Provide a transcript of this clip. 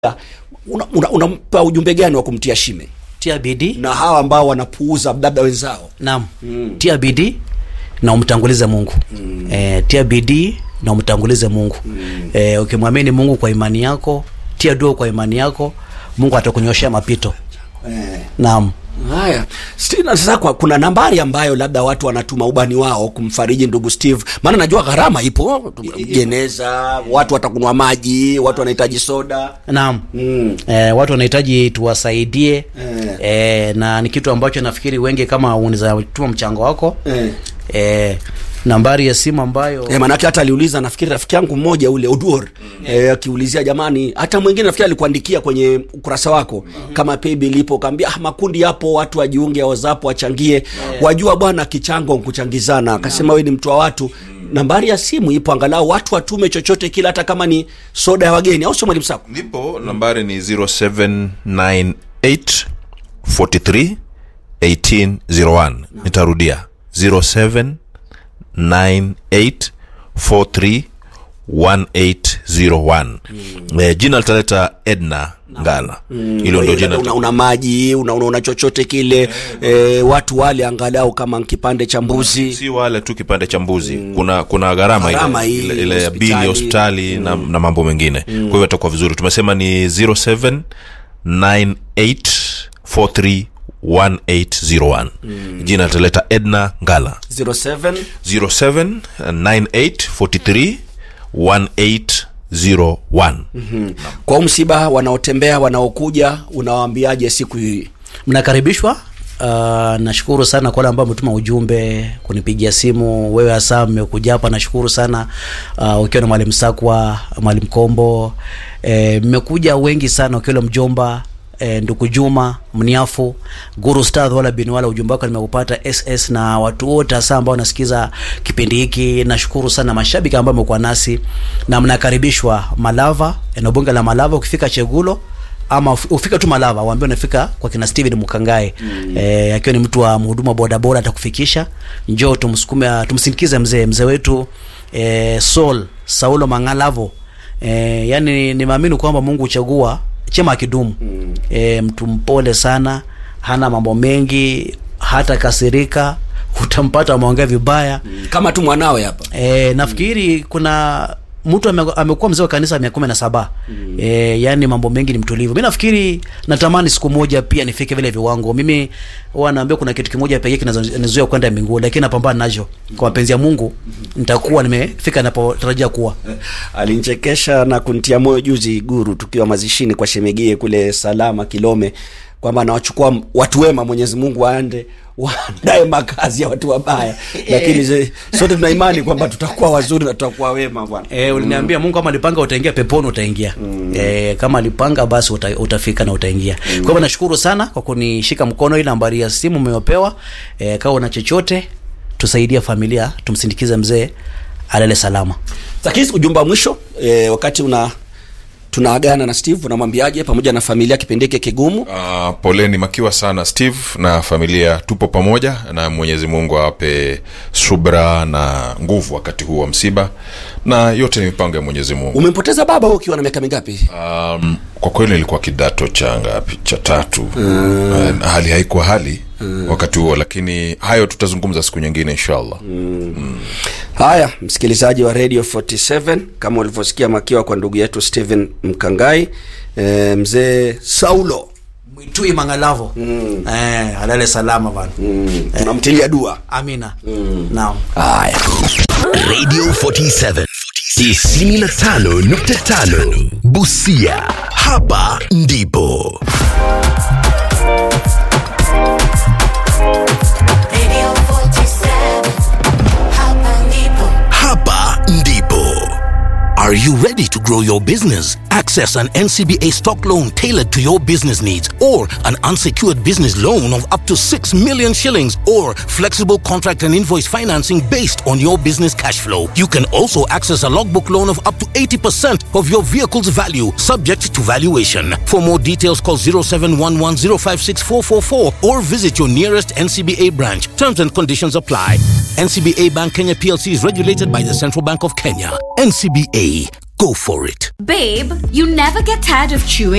unampa una, una ujumbe gani wa kumtia shime tia bidii na hawa ambao wanapuuza labda wenzao naam mm. tia bidii na umtangulize mungu mm. e, tia bidii na umtangulize mungu mm. e, ukimwamini mungu kwa imani yako tia dua kwa imani yako mungu atakunyoshea mapito eh. naam haya Stina, sasa kwa, kuna nambari ambayo labda watu wanatuma ubani wao kumfariji ndugu steve maana najua gharama ipo jeneza watu watakunwa maji watu wanahitaji soda naam mm. e, watu wanahitaji tuwasaidie Eh. e, na ni kitu ambacho nafikiri wengi kama unaweza tuma mchango wako eh. e, nambari ya simu ambayo E, manake hata aliuliza nafikiri rafiki yangu mmoja ule Oduor mm. e, akiulizia jamani, hata mwingine nafikiri alikuandikia kwenye ukurasa wako mm. kama paybill ipo, kaambia ah, makundi yapo, watu wajiunge, wazapo wachangie yeah. wajua bwana, kichango nkuchangizana. Akasema wewe ni mtu wa watu mm. nambari ya simu ipo, angalau watu watume chochote kile, hata kama ni soda ya wageni, au sio mwalimu Sako? nipo nambari ni 0798 43 1801 nitarudia 0798431801 eh, jina litaleta edna ngala hilo ndo jina una, una maji una, una, una chochote kile e, watu wale angalau kama kipande cha mbuzi si wale tu kipande cha mbuzi kuna kuna gharama Gharama ile, hii, ile, ile ya hospitali. bili ya hospitali na, na mambo mengine kwa hivyo itakuwa vizuri tumesema ni 0798431801 jina litaleta edna ngala 07 0798431801 kwa msiba wanaotembea wanaokuja unawaambiaje siku hii mnakaribishwa Uh, nashukuru sana kwa wale ambao ametuma ujumbe kunipigia simu wewe hasa mmekuja hapa nashukuru sana uh, ukiwa na mwalimu sakwa mwalimu kombo eh, mmekuja wengi sana ukiwa mjomba eh, ndugu juma mniafu guru stadh wala bin wala ujumbe wako nimeupata ss na watu wote hasa ambao wanasikiza kipindi hiki nashukuru sana mashabiki ambao amekuwa nasi na mnakaribishwa malava eneo bunge la malava ukifika chegulo ama uf- ufika tu malava waambie unafika kwa kina steven mkangae mm. e, akiwa ni mtu wa mhudumu wa bodaboda atakufikisha njoo tumsukume tumsindikize mzee mzee wetu e, sol saulo mangalavo e, yani nimeamini kwamba mungu huchagua chema akidumu mm. e, mtu mpole sana hana mambo mengi hata kasirika utampata ameongea vibaya kama tu mwanawe hapa e, nafikiri kuna mtu ame- amekuwa mzee wa kanisa miaka kumi na saba mm. e, yani mambo mengi ni mtulivu mi nafikiri natamani siku moja pia nifike vile viwango mimi huwa naambia kuna kitu kimoja pekee kinanizuia kwenda mbinguni lakini napambana nacho kwa mapenzi ya mungu nitakuwa nimefika napotarajia kuwa alinichekesha na kuntia moyo juzi guru tukiwa mazishini kwa shemegie kule salama kilome kwamba anawachukua watu wema mwenyezi mungu waande waandae makazi ya watu wabaya lakini ze- sote tuna imani kwamba tutakuwa wazuri na tutakuwa wema bwana E, uliniambia mungu kama alipanga utaingia peponi utaingia mm. e, kama alipanga basi uta, utafika na utaingia mm. kwa hivyo nashukuru sana kwa kunishika mkono hii nambari ya simu umeopewa e, kawa una chochote tusaidia familia tumsindikize mzee alale salama lakini ujumbe wa mwisho e, wakati una tunaagana na steve unamwambiaje pamoja na familia kipindi hiki kigumu Uh, poleni makiwa sana steve na familia tupo pamoja na mwenyezi mungu awape subra na nguvu wakati huu wa msiba na yote ni mipango ya mwenyezi mungu umempoteza baba wewe ukiwa na miaka mingapi um, kwa kweli nilikuwa kidato cha ngapi cha tatu mm. uh, hali haikuwa hali mm. wakati huo lakini hayo tutazungumza siku nyingine inshallah haya msikilizaji wa radio 47 kama ulivyosikia makiwa kwa ndugu yetu stephen mkangai e, mzee saulo mwitui mangalavo mm. e, alale salama bana mm. tunamtilia dua amina mm. naam haya Radio 47 95.5 Busia. Hapa ndipo Radio 47 Hapa ndipo hapa ndipo. Are you ready to grow your business? Access an NCBA stock loan tailored to your business needs or an unsecured business loan of up to 6 million shillings or flexible contract and invoice financing based on your business cash flow. You can also access a logbook loan of up to 80% of your vehicle's value subject to valuation. For more details call 0711056444 or visit your nearest NCBA branch. Terms and conditions apply. NCBA Bank Kenya PLC is regulated by the Central Bank of Kenya. NCBA go for it. Babe, you never get tired of chewing?